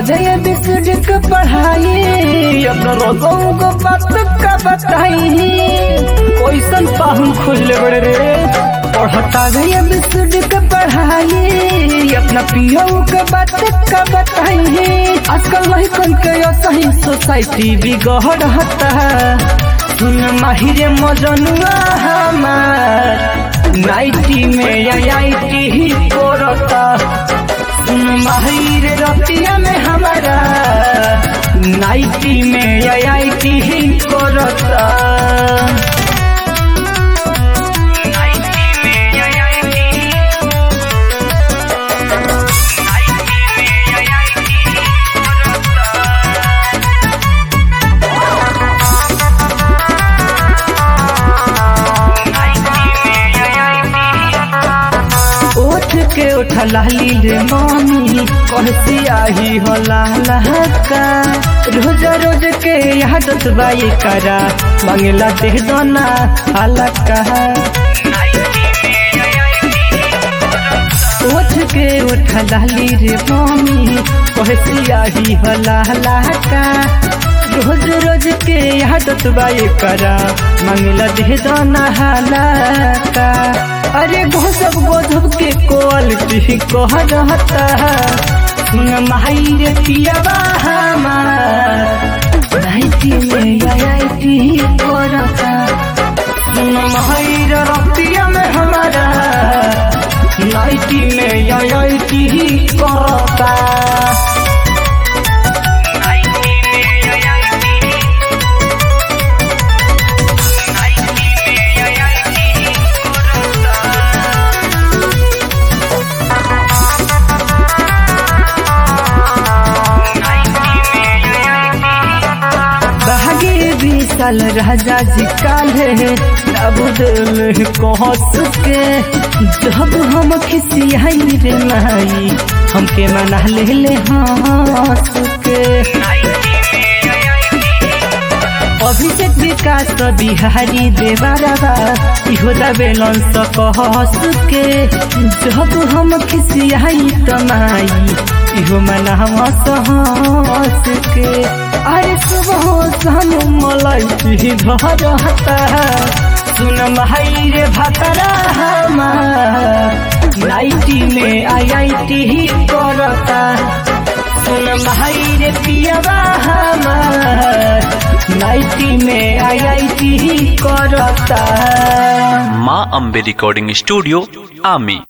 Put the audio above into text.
दे बिसुड़ के पढ़ाई अपना रोजों को बात का बताई कैसन पाहुन खुल बड़े रे पढ़ता दे बिसुड़ के पढ़ाई अपना पियो के बात का बताई आजकल वही कन के सही सोसाइटी बिगड़ हता सुन माहिरे मजनुआ हमार नाइटी में आईटी ही कोरता सुन माहिर रतिया में हमारा नाइटी में आईटी ही कोरता उठ के उठ लाली रे मामी कहसी आही हो लहका रोज रोज के आदत बाई करा मंगला दे दोना हलका उठ के उठ लाली रे मामी कहसी आही हो लहका रोज रोज के आदत बाई करा मंगला दे दोना हलका अरे घोसब गोधब के क्वालिटी कह रहता सुन माई रे पियाबा हमार नाइटी में आईटी करता सुन माई रे रतिया में हमारा नाइटी में आईटी करता बहागे विशाल राजा जी काले अब दिल कहस के जब हम खिसियाई रे माई हमके मना ले ले हंस के अभिषेक विकास बिहारी देवारा इहो दबेलन स कहस के जब हम खिसियाई तमाई इहो मना हंस हंस के अरे सुबह शाम मलाई की रहता सुन भाई रे भतरा हमार नाइटी में आईआईटी ही करता सुन भाई रे पियाबा हमार नाइटी में आईआईटी ही करता माँ अम्बे रिकॉर्डिंग स्टूडियो आमी